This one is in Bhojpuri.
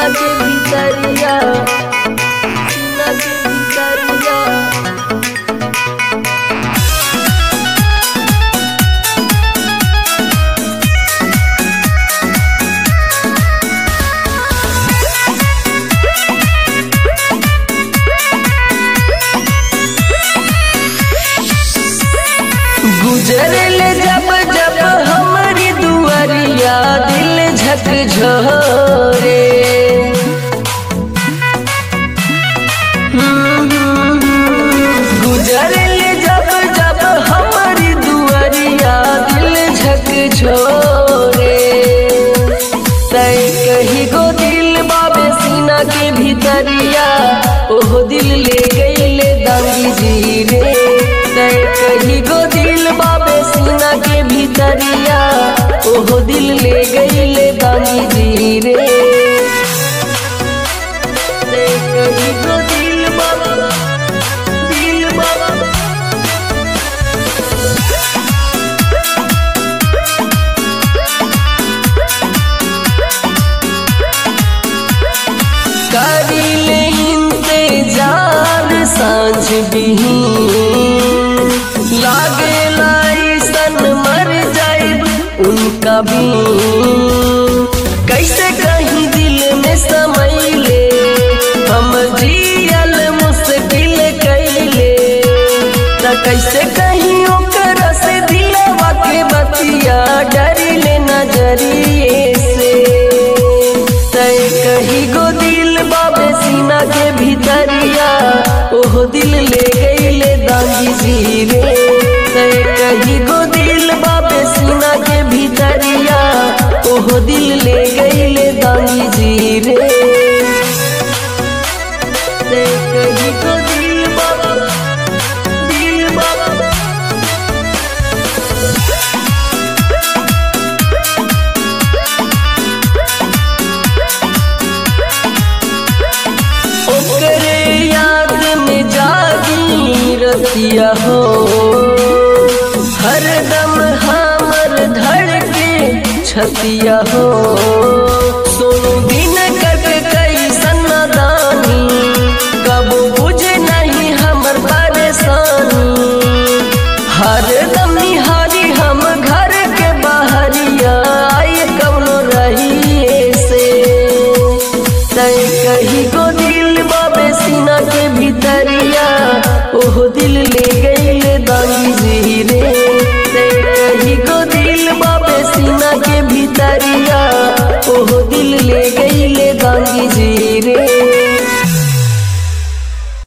सीना के भीतरिया सीना के भीतरिया गुजरल जब जब हमारी दुआरिया दिल झकझोरे गुजरल जब जब हमारी दुआरिया दिल झकझोरे तय कही गो दिल बाबे सीना के भीतरिया ओहो दिल ले गईले दांगी जी रे तय कही गो दिल बाबे सीना के भीतरिया ओहो दिल ले गईले दांगी जी रे तय कही गो दिल बाबा दिल बाबा करिले इंतजार सांझ बिही लागे सन मर जाए उनका भी कैसे कहीं दिल में समैले हम जियल मुश्किल कैले त कैसे कहीं ओकर से दिलवा के बतिया डरिले नजरिए से तय कही गो दिल बाबे सीना के भीतरिया ओहो दिल ले गईले दांगी जी रे तय कही गो दिल बाबे सीना के भीतरिया ओहो दिल ले गईले दांगी जी रे तय कही गो दिल बाबा दिल बाबा ओकरे याद में जागी रतिया हो हरदम हमर धड़के छतिया हो सोनू दिन कट कैसन दानी कबो बुझे नहीं हमर परेशानी हरदम निहारी हम घर के बाहरिया आए कौनो रहिए से तय कही गो दिल बाबे सीना के भीतरिया ओहो दिल ले गईले दांगी जी रे तय कही गो दिल बाबे सीना के भीतरिया ओहो दिल ले